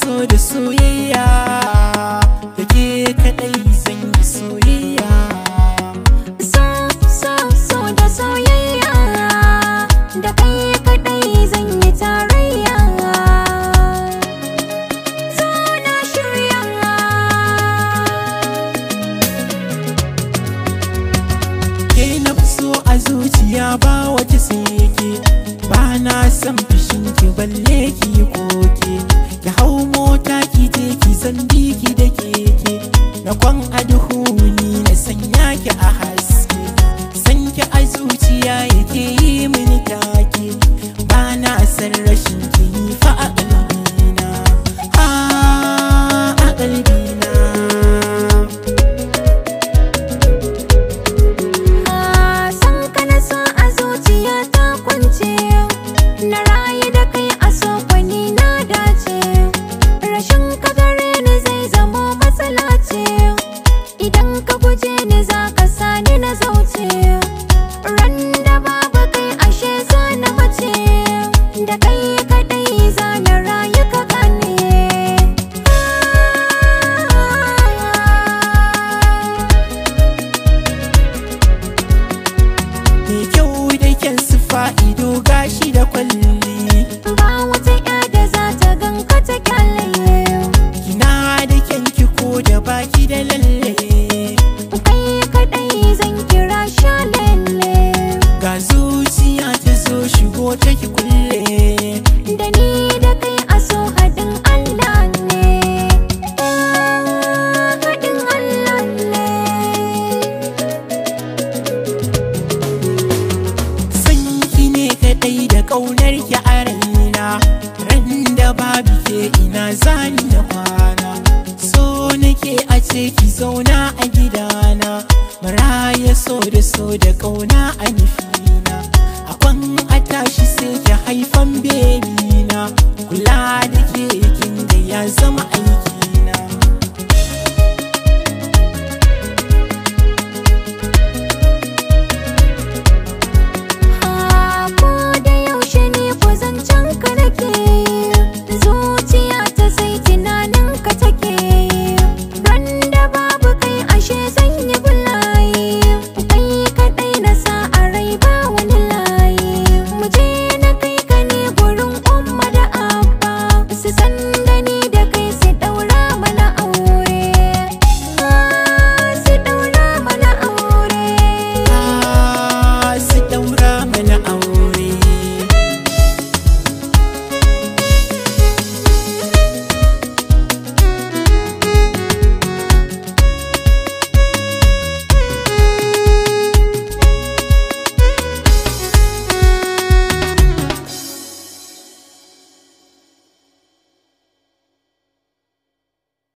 so da soyayya da ke kadai zan yi soyayya So, so, so da soyayya Da kai kaɗai zan yi tarayya So na shirya ke na fi so a zuciya ba wata sai ke ba na san fishin ki balle ki koke ki hau mota ki je ki san biki da keke na kwan a duhu ni na sanya ki a haske san ki a zuciya yake yi mini take ba na san rashin ki ni fa a ƙalbina a a ƙalbina San ka na so a zuciya ta kwance Na rayu da kai a sokwani na dace Rashin ka gare ni zai zamo matsala ce Idan ka guje ni za ka sani na zauce Ran da babu kai ashe za na mace Da kai kaɗai za na rayu ka gane mai kyau da kyan sufa ido gashi da kwalli Ba wata ƴa da za ta ganka ta kyale kina da kyan ko da baki da lalle kai kadai zan kira shalele ga zuciya ta zo shigo ta ki kulle da ni da kai a so haɗin Allah ne haɗin Allah ne san ki ne kadai da kaunar ki a raina ran da babu ke ina zani na kwana so nake a ce ki zauna a gidana maraya so da so da kauna a nufina akwan a tashi sai ki haifan bebi na kula da ke kin da ya zama